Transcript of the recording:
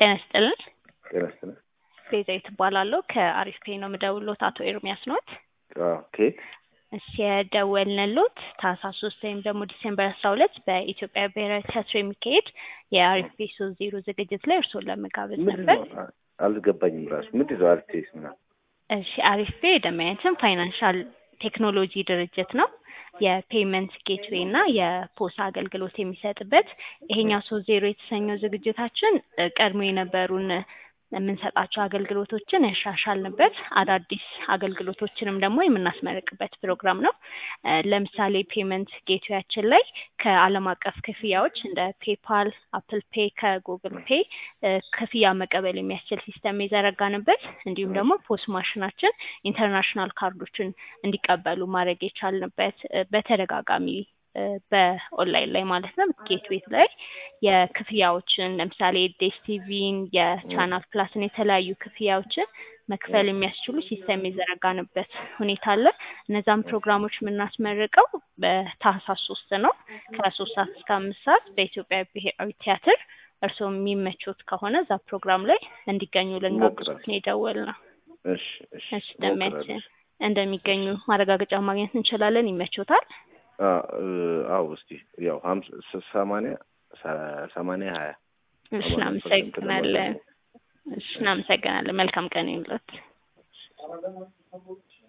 ጤና ይስጥልን። ጤና ይስጥልን። ቤዛዊት እባላለሁ ከአሪፍ ፔይ ነው የምደውልዎት። አቶ ኤርሚያስ ኖት? አዎ፣ ኬት እሺ የደወልንልዎት ታህሳስ ሶስት ወይም ደግሞ ዲሴምበር አስራ ሁለት በኢትዮጵያ ብሔራዊ ቲያትር የሚካሄድ የአሪፍ ፔይ ሶስት ዜሮ ዝግጅት ላይ እርስዎን ለመጋበዝ ምንድን ነበር። ነው? አ- አልገባኝም ራሱ ምንድን ነው አርቴስ ምናምን? እሺ አሪፍ ፔይ ደንበኛችን ፋይናንሻል ቴክኖሎጂ ድርጅት ነው። የፔመንት ጌትዌይ እና የፖስ አገልግሎት የሚሰጥበት ይሄኛው ሶስት ዜሮ የተሰኘው ዝግጅታችን እ፣ ቀድሞ የነበሩን የምንሰጣቸው አገልግሎቶችን ያሻሻልንበት አዳዲስ አገልግሎቶችንም ደግሞ የምናስመርቅበት ፕሮግራም ነው። እ፣ ለምሳሌ ፔመንት ጌትዌያችን ላይ ከዓለም አቀፍ ክፍያዎች እንደ ፔፓል፣ አፕል ፔይ ከጉግል ፔይ እ፣ ክፍያ መቀበል የሚያስችል ሲስተም የዘረጋንበት እንዲሁም ደግሞ ፖስ ማሽናችን ኢንተርናሽናል ካርዶችን እንዲቀበሉ ማድረግ የቻልንበት እ፣ በተደጋጋሚ እ፣ በኦንላይን ላይ ማለት ነው ጌትዌይ ላይ የክፍያዎችን ለምሳሌ ዴስቲቪን የቻናል ፕላስን የተለያዩ ክፍያዎችን መክፈል የሚያስችሉ ሲስተም የዘረጋንበት ሁኔታ አለ። እነዛም ፕሮግራሞች የምናስመርቀው በታህሳስ ሶስት ነው ከሶስት ሰዓት እስከ አምስት ሰዓት በኢትዮጵያ ብሔራዊ ቲያትር እርስዎ የሚመቾት ከሆነ እዛ ፕሮግራም ላይ እንዲገኙ ልንጋብዞት ነው የደወልነው። እሺ እሺ እሺ ደሚያችን እሞክራለሁ። እንደሚገኙ ማረጋገጫ ማግኘት እንችላለን። ይመቾታል? አ- እ፣ አዎ እስቲ ያው ሀምሳ ስ- ሰማንያ ሰ- ሰማንያ ሀያ እሺ ሰማንያ ፐርሰንት እናመሰግናለን። ለማለት ነው። እሺ እናመሰግናለን። መልካም ቀን ይሁንልዎት።